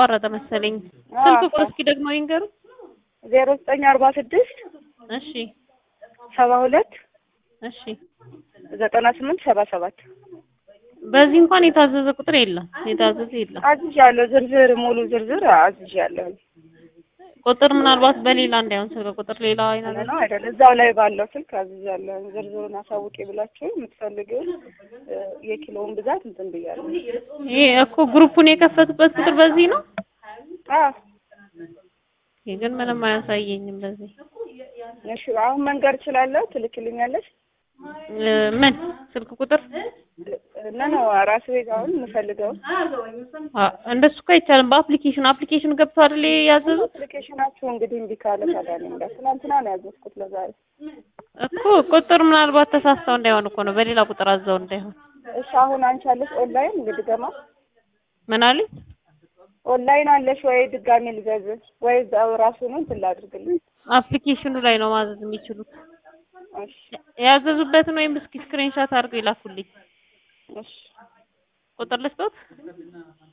ተቋረጠ መሰለኝ። አዎ። ስልክ ቁጥር እስኪ ደግሞ ይንገሩ። ዜሮ ዘጠኝ አርባ ስድስት እሺ ሰባ ሁለት እሺ። ዘጠና ስምንት ሰባ ሰባት በዚህ እንኳን የታዘዘ ቁጥር የለም፣ የታዘዘ የለም። አዝዣለሁ። ዝርዝር ሙሉ ዝርዝር አዝዣለሁ። ቁጥር ምናልባት በሌላ እንዳይሆን ስልክ ቁጥር ሌላ አይነት ነው አይደል? እዛው ላይ ባለው ስልክ አዝዣለሁ። ዝርዝሩን አሳውቂ ብላችሁ የምትፈልጊውን እ፣ የኪሎውን ብዛት እንትን ብያለሁ። ይሄ እኮ ግሩፑን የከፈቱበት ቁጥር በዚህ ነው። አዎ ይሄ ግን ምንም አያሳየኝም በዚህ እሺ፣ አሁን መንገር እችላለሁ። ትልክልኛለሽ? እ፣ ምን ስልክ ቁጥር እና ነው ራሱ ቤት አሁን የምፈልገው አ፣ እንደሱ እኮ አይቻልም። በአፕሊኬሽን አፕሊኬሽን ገብተው አይደል ያዘዙት አፕሊኬሽናችሁ እንግዲህ እምቢ ካለ ታዲያ እኔ እንዳ ትናንትና ነው ያዘዝኩት ለዛሬ። እኮ ቁጥር ምናልባት ተሳስተው እንዳይሆን እኮ ነው፣ በሌላ ቁጥር አዘው እንዳይሆን። እሺ አሁን አንቺ አለሽ ኦንላይን እንግዲህ ገማ ምን አለኝ? ኦንላይን አለሽ ወይ ድጋሜ ልዘዝ ወይ እዛው ራሱን እንትን ላድርግልኝ? አፕሊኬሽኑ ላይ ነው ማዘዝ የሚችሉት። እሺ የያዘዙበትን ወይም እስኪ ስክሪንሻት አድርገው ይላኩልኝ። እሺ ቁጥር ልስጦት?